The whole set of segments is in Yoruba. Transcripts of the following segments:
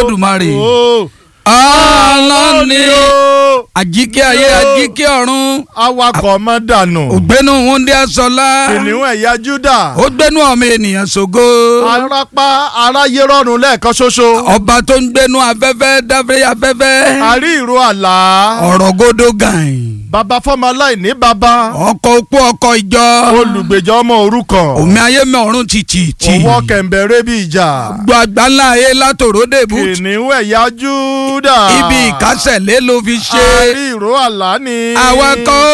olódùmarè o. ọlọ́ni o. àjíkẹ́ ayé àjíkẹ́ ọ̀run awakọ̀ ọmọ dànù. ògbénu wúndí asọ́lá kìnìún ẹ̀yà júdà. ó gbénu ọmọ ènìyàn ṣògo arapa aráyé rọrùn lẹ́ẹ̀kan ṣoṣo. ọba tó ń gbénu afẹ́fẹ́ dáfẹ́ afẹ́fẹ́ àrí ìró àlá. ọ̀rọ̀ gòdó gàn bàbá fọmọ aláìní bàbá. ọkọ̀ opó ọkọ̀ ìjọ olùgbèjà ọmọ òrukàn. omi ayé mi ọ̀run tìtì tì òwò kẹ̀mbẹ̀rẹ̀ bí ìjà. gbọ́ àgbáńlá ayé látòrò dèbù kìnìún ẹ̀yà júdà. ibi ìkásẹ̀lé ló fi ṣe àrí ìró àlá ni. awakọ̀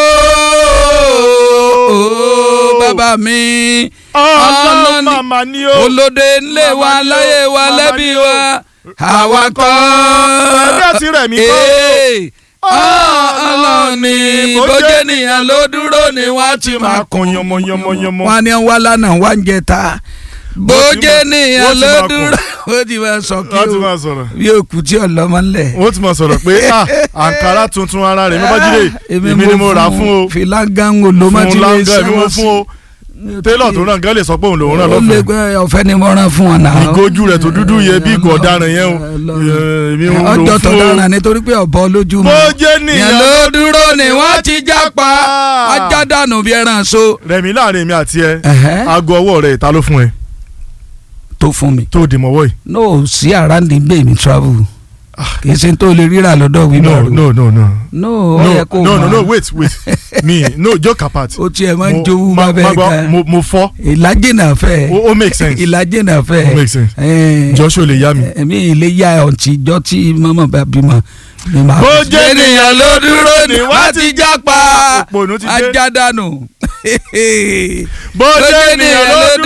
ooo bàbá mi ọlọ́run màmá ni ó. olóde ńlé wa láyé wa lẹ́bí wa awakọ̀ ẹbí àti rẹ̀ mí kọ́. Ee, ọlọ́ni bójú ènìyàn ló dúró ni wọ́n ti máa kan yánmọ́yánmọ́yánmọ́. wọn ni wá lánàá wá ń jẹta bójú ènìyàn wọ́n ti ló máa kùn. dúró ó ti máa sọ kí wọ́n ti o máa sọ̀rọ̀. bí òkú tí ọlọ́mọ ńlẹ̀. wọ́n ti máa sọ̀rọ̀ pé ah, àǹkárá tuntun ara rẹ̀ mi bá jíde èmi ni mo rà fún o filangango ló má ti fún lè láńgá èmi mo sẹ́wọ́n fún o télọ̀ tó ràn gán lè sọ pé òun lòun ràn ó lè lọ́fẹ̀ẹ́ gbé ọ̀fẹ́ ni mo rán fún wọn náà. ìgójú rẹ̀ tó dúdú yẹ bí ìgò ọ̀daràn yẹn o èmi ń lò ọjọ́ tó fún o. dára nítorí pé ọ̀bọ lójú mi. bó jẹ́ yẹn nìyẹn ló dúró ni wọ́n ti jápa ajá dànù bí ẹran so. rẹ̀mí láàrin mi àti ẹ Ẹ̀hẹ́. aago ọwọ́ rẹ̀ ta ló fún ẹ tó fún mi. tó dì mọ́wọ́ yìí. no sí àràǹdì gbé mi travel kì í ṣe tó lè ríra lọ́dọ̀ no wíwá. no no no no ó no yẹ kó no no mọ̀. no wait wait me no joke apart. ó tiẹ̀ máa ń Mo- jowú ma- bá ma bẹ́ẹ̀ gbọ́, kan. mo mo fọ́ ìlàjì náà fẹ́. ó ó make sense ìlàjì náà fẹ́. ó make sense Eh, joshua lè yá mi. ẹ̀mí ilé yá ọ̀tí ìjọ tí mọ́mọ́ bá bímọ. ni màá- Bó jẹ́ ènìyàn ló dúró ni wọ́n ti jápa Òpònú ti dé. ajá dànù. bó jẹ́ ènìyàn ló